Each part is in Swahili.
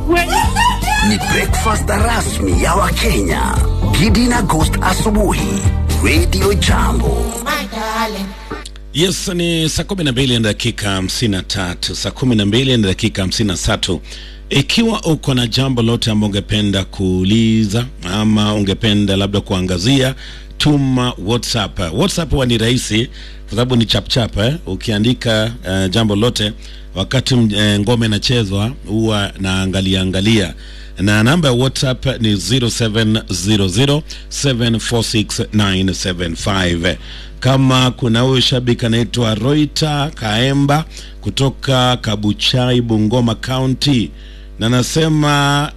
Wewe Ni breakfast rasmi ya Wakenya. Gidi na Ghost asubuhi. Radio Jambo. Yes, ni saa kumi na mbili na dakika hamsini na tatu saa kumi na mbili na dakika hamsini na tatu Ikiwa uko na jambo lote ambao ungependa kuuliza ama ungependa labda kuangazia, tuma WhatsApp. WhatsApp huwa ni rahisi kwa sababu ni chapchap eh? Ukiandika uh, jambo lote wakati uh, ngome inachezwa huwa naangalia angalia na namba ya WhatsApp ni 0700746975. Kama kuna huyo shabiki anaitwa Roita Kaemba kutoka Kabuchai, Bungoma County, na nasema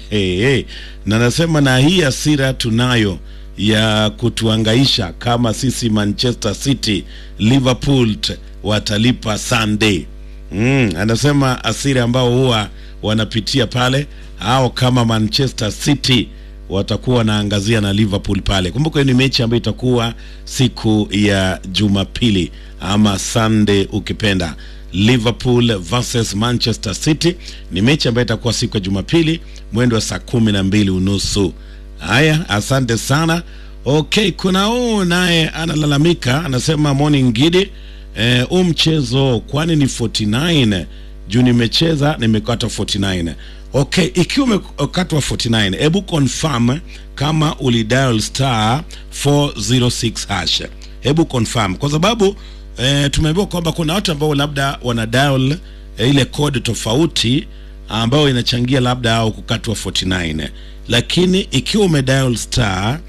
na nasema na hii hasira tunayo ya kutuangaisha kama sisi Manchester City, Liverpool t- watalipa Sunday. Mm, anasema asiri ambao huwa wanapitia pale au kama Manchester City watakuwa wanaangazia na Liverpool pale. Kumbuka hii ni mechi ambayo itakuwa siku ya Jumapili ama Sunday ukipenda. Liverpool versus Manchester City ni mechi ambayo itakuwa siku ya Jumapili mwendo wa saa kumi na mbili unusu. Haya, asante sana. Okay, kuna huu naye analalamika, anasema morning Gidi, eh, huu mchezo kwani ni 49 juu nimecheza nimekata 49. Okay, ikiwa umekatwa 49, hebu confirm kama ulidial star 406 hash. Hebu confirm kwa sababu eh, tumeambiwa kwamba kuna watu ambao labda wana dial eh, ile code tofauti ambayo inachangia labda au kukatwa 49 lakini ikiwa umedial star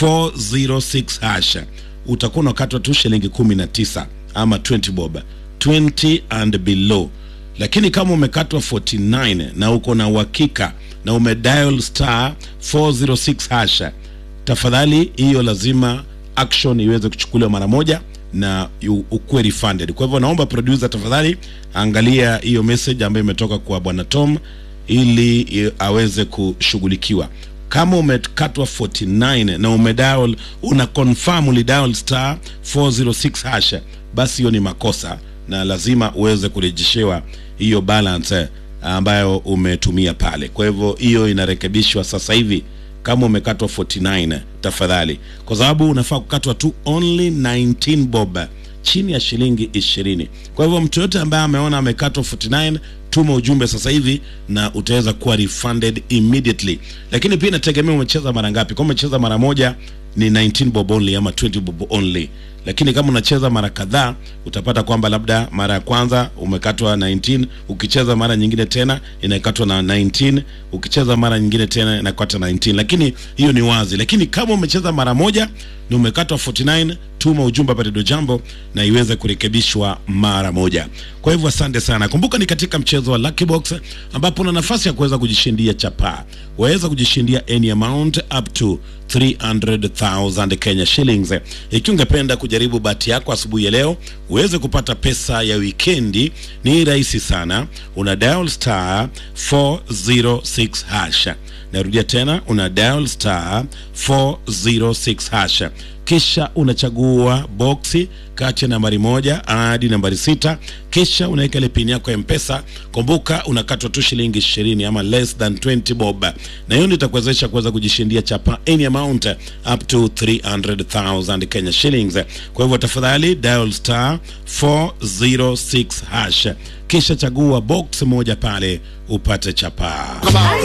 406 hash utakuwa unakatwa tu shilingi 19 ama 20 bob 20 and below lakini kama umekatwa 49 na uko na uhakika na umedial star 406 hash tafadhali hiyo lazima action iweze kuchukuliwa mara moja na yu- ukuwe refunded. Kwa hivyo naomba producer, tafadhali angalia hiyo message ambayo imetoka kwa bwana Tom ili i- aweze kushughulikiwa. Kama umekatwa 49 na umedial una confirm ulidial star 406 hash, basi hiyo ni makosa na lazima uweze kurejeshewa hiyo balance eh, ambayo umetumia pale. Kwa hivyo hiyo inarekebishwa sasa hivi kama umekatwa 49 tafadhali, kwa sababu unafaa kukatwa tu only 19 bob chini ya shilingi 20. Kwa hivyo mtu yote ambaye ameona amekatwa 49 tuma ujumbe sasa hivi na utaweza kuwa refunded immediately. Lakini pia inategemea umecheza mara ngapi. Kama umecheza mara moja ni 19 bob only ama 20 bob only lakini kama unacheza mara kadhaa utapata kwamba labda mara ya kwanza umekatwa 19 ukicheza mara nyingine tena inakatwa na 19 ukicheza mara nyingine tena inakatwa 19 lakini hiyo ni wazi lakini kama umecheza mara moja na umekatwa 49 tuma ujumbe hapa Redio Jambo na iweze kurekebishwa mara moja. Kwa hivyo asante sana. Kumbuka ni katika mchezo wa Lucky Box ambapo una nafasi ya kuweza kujishindia chapaa. Waweza kujishindia any amount up to 300,000 Kenya shillings. Ikiwa ungependa kujaribu bahati yako asubuhi ya leo uweze kupata pesa ya wikendi, ni rahisi sana. Una dial star 406 hash. Narudia tena, una dial star 406 hash kisha unachagua boksi kati ya nambari moja hadi nambari sita kisha unaweka ile pini yako ya mpesa kumbuka unakatwa tu shilingi ishirini ama less than 20 bob na hiyo ndio itakuwezesha kuweza kujishindia chapa any amount up to 300000 kenya shillings kwa hivyo tafadhali dial star 406 hash kisha chagua box moja pale upate chapa